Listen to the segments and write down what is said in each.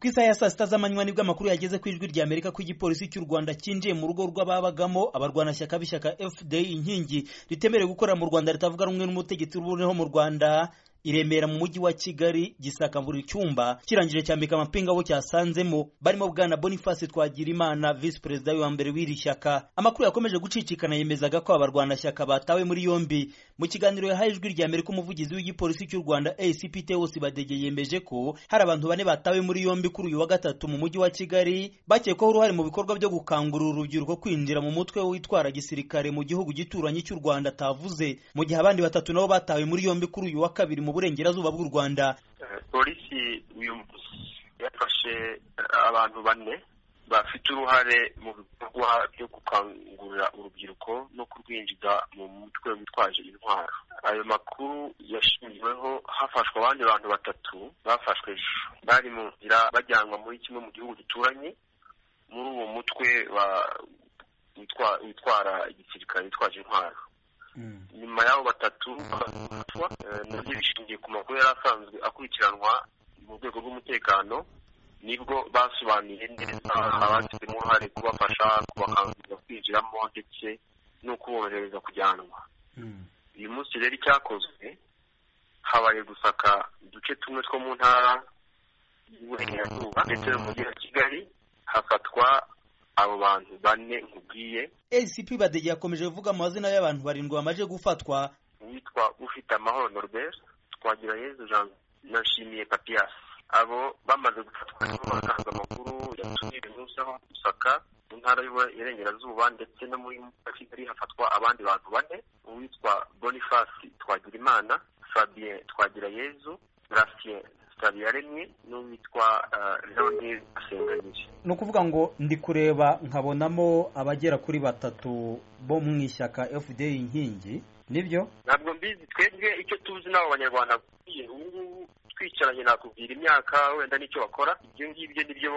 ku isaha ya saa sita z'amanywa nibwo amakuru yageze ku ijwi ry'Amerika ko igipolisi cy'u Rwanda cyinjiye mu rugo rw'ababagamo abarwanashyaka b'ishyaka FDL inkingi ritemerewe gukorera mu Rwanda ritavuga rumwe n'umutegetsi w'ubuneho mu Rwanda i Remera mu mujyi wa Kigali gisaka buri cyumba kirangije cyambika amapinga abo cyasanzemo barimo bwana Boniface Twagirimana visi perezida wa mbere w'iri shyaka amakuru yakomeje gucicikana yemezaga ko abarwanashyaka batawe muri yombi mu kiganiro yahaye ijwi rya Amerika umuvugizi w'igipolisi cy'u Rwanda ACP Theo Sibadege yemeje ko hari abantu bane batawe muri yombi kuri uyu wa gatatu mu mujyi wa Kigali bakekwaho uruhare mu bikorwa byo gukangurira urubyiruko kwinjira mu mutwe witwara gisirikare mu gihugu gituranyi cy'u Rwanda atavuze mu gihe abandi batatu nabo batawe muri yombi kuri uyu wa kabiri mu burengerazuba bw'u rwanda polisi uyu munsi yafashe abantu bane bafite uruhare mu bikorwa byo gukangurira urubyiruko no kurwinjiza mu mutwe witwaje intwaro ayo makuru yashingiweho hafashwe abandi bantu batatu bafashwe ejo bari mu nzira bajyanwa muri kimwe mu gihugu gituranye muri uwo mutwe witwara igisirikare witwaje intwaro nyuma y'abo batatu bafatwa nabyo bishingiye ku makuru yari asanzwe akurikiranwa mu rwego rw'umutekano nibwo basobanuye neza abagizemo uruhare kubafasha kubakangurira kwinjiramo ndetse no kuborohereza kujyanwa uyu munsi rero icyakozwe habaye gusaka uduce tumwe two mu ntara y'uburengerazuba ndetse mujyi wa kigali hafatwa abo bantu bane nkubwiye ACP badege yakomeje kuvuga amazina y'abantu barindwi bamaze gufatwa uwitwa ufite amahoro Norbert twagira yezu Jean na Nshimiye Papias abo bamaze gufatwa nibo batanze amakuru yatumye uyu munsi aho gusaka mu ntara y'Iburengerazuba ndetse no muri Kigali hafatwa abandi bantu bane uwitwa Boniface Twagirimana Fabien Twagirayezu Gracien yaremye n'uwitwa leonide asenganyije ni ukuvuga ngo ndi kureba nkabonamo abagera kuri batatu bo mu ishyaka fda inkingi nibyo ntabwo mbizi twebwe icyo tuzi n'abo banyarwanda ubu ngubu twicaranye nakubwira imyaka wenda n'icyo bakora ibyo ngibyo nibyo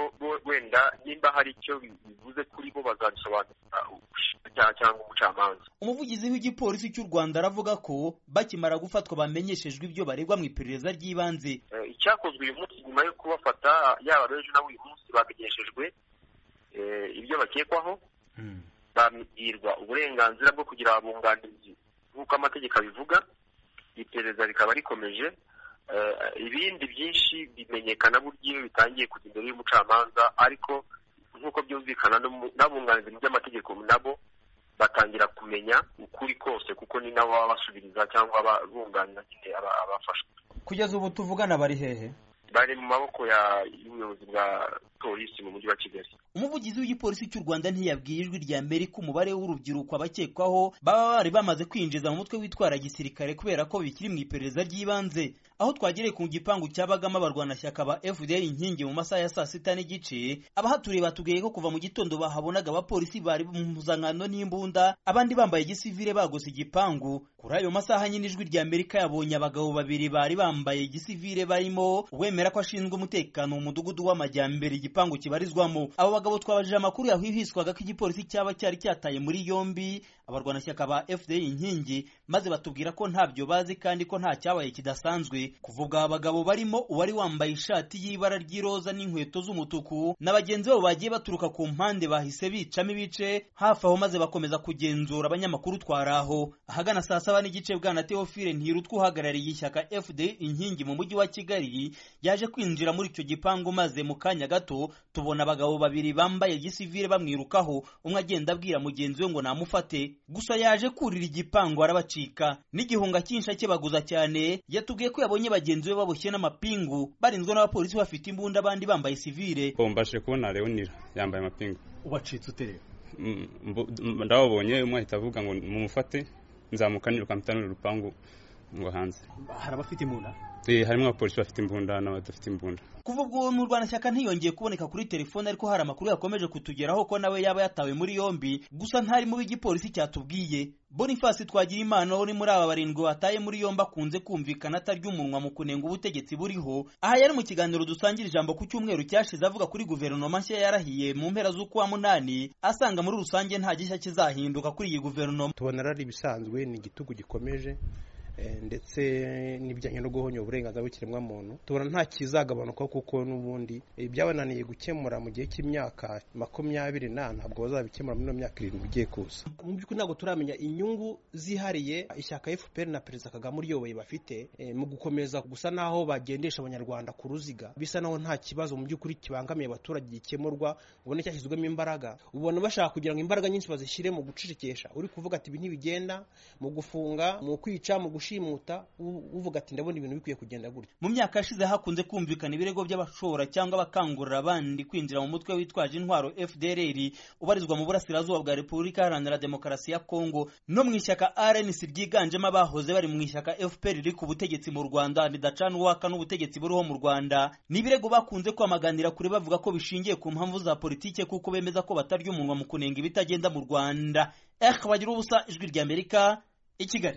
wenda nimba hari icyo bivuze kuri bo bazabisobanurira cyangwa umucamanza umuvugizi w'igipolisi cy'u rwanda aravuga ko bakimara gufatwa bamenyeshejwe ibyo baregwa mu iperereza ry'ibanze icyakozwe uyu munsi nyuma yo kubafata yaba ab'ejo n'abo uyu munsi bamenyeshejwe ibyo bakekwaho babwirwa uburenganzira bwo kugira abunganizi nk'uko amategeko abivuga iperereza rikaba rikomeje ibindi byinshi bimenyekana buryo bitangiye kujya imbere y'umucamanza ariko nk'uko byumvikana n'abunganizi mu by'amategeko nabo batangira kumenya ukuri kose kuko ni nabo baba basubiriza cyangwa bunganira nyine abafashwe kugeza ubu tuvugana bari hehe bari mu maboko y'ubuyobozi bwa polisi mu mujyi wa kigali umuvugizi w'igipolisi cy'u rwanda ntiyabwiye ijwi rya amerika umubare w'urubyiruko abakekwaho baba bari bamaze kwinjiza mu mutwe witwara gisirikare kubera ko bikiri mu iperereza ry'ibanze aho twagereye ku gipangu cyabagamo abarwanashyaka ba fda inkingi mu masaha ya saa sita n'igice abahaturiye batubwiye ko kuva mu gitondo bahabonaga abapolisi bari mu mpuzankano n'imbunda abandi bambaye igisivire bagose igipangu kuri ayo masaha nyine ijwi rya amerika yabonye abagabo babiri bari bambaye igisivire barimo uwemera ko ashinzwe umutekano mu mudugudu w'amajyambere igipangu kibarizwamo abo bagabo twabajije amakuru yahwihwiswaga ko igipolisi cyaba cyari cyataye muri yombi abarwanashyaka ba fda inkingi maze batubwira ko ntabyo bazi kandi ko nta cyabaye kidasanzwe kuvuga aba bagabo barimo uwari wambaye ishati y'ibara ry'iroza n'inkweto z'umutuku na bagenzi babo bagiye baturuka ku mpande bahise bicamo ibice hafi aho maze bakomeza kugenzura abanyamakuru twari aho ahagana saa saba n'igice bwana teofile ntirutwa uhagarariye ishyaka fda inkingi mu mujyi wa kigali yaje kwinjira muri icyo gipangu maze mu kanya gato tubona abagabo babiri babiri bambaye gisivire bamwirukaho umwe agenda abwira mugenzi we ngo namufate gusa yaje kurira igipangu arabacika n'igihunga cy'insha baguza cyane yatubwiye ko yabonye bagenzi be baboshye n'amapingu barinzwe n'abapolisi bafite imbunda abandi bambaye sivire bombashe kubona leonira yambaye amapingu ubacitse utereye ndababonye umwe ahita avuga ngo mumufate nzamuka niruka urupangu ngo hanze hari abafite imbunda harimo abapolisi bafite imbunda n'abadafite imbunda kuva ubwo mu rwanashyaka ntiyongeye kuboneka kuri telefone ariko hari amakuru yakomeje kutugeraho ko nawe yaba yatawe muri yombi gusa ntari mu b'igipolisi cyatubwiye boniface twagira impano uri muri aba barindwi bataye muri yombi akunze kumvikana atarya umunwa mu kunenga ubutegetsi buriho aha yari mu kiganiro dusangira ijambo ku cyumweru cyashize avuga kuri guverinoma nshya yarahiye mu mpera z'ukwa munani asanga muri rusange nta gishya kizahinduka kuri iyi guverinoma tubona ari ibisanzwe ni igitugu gikomeje ndetse n'ibijyanye no guhonya uburenganzira bw'ikiremwamuntu tubona nta kizagabanuka kuko n'ubundi ibyabananiye gukemura mu gihe cy'imyaka makumyabiri n'ane ntabwo bazabikemura muri ino myaka irindwi igiye kuza mu by'ukuri ntabwo turamenya inyungu zihariye ishyaka fpr na perezida kagame uryoboye bafite eh, mu gukomeza gusa naho bagendesha abanyarwanda ku ruziga bisa naho nta kibazo mu by'ukuri kibangamiye abaturage gikemurwa ubona cyashyizwemo imbaraga ubona bashaka kugira ngo imbaraga nyinshi bazishyire mu gucecekesha uri kuvuga ati ibi ntibigenda mu gufunga mu kwica mu gushimuta u- uvuga ati ndabona ibintu bikwiye kugenda gutya mu myaka yashize hakunze kumvikana ibirego by'abashora cyangwa abakangurira abandi kwinjira mu mutwe witwaje intwaro FDLR ubarizwa mu burasirazuba bwa Repubulika Iharanira Demokarasi ya Kongo no mu ishyaka RNC ryiganjemo abahoze bari mu ishyaka FPR riri ku butegetsi mu Rwanda ridacana uwaka n'ubutegetsi buriho mu Rwanda ni ibirego bakunze kwamaganira kure bavuga ko bishingiye ku mpamvu za politike kuko bemeza ko batarya umunwa mu kunenga ibitagenda mu Rwanda eh bagira ubusa ijwi ry'Amerika i Kigali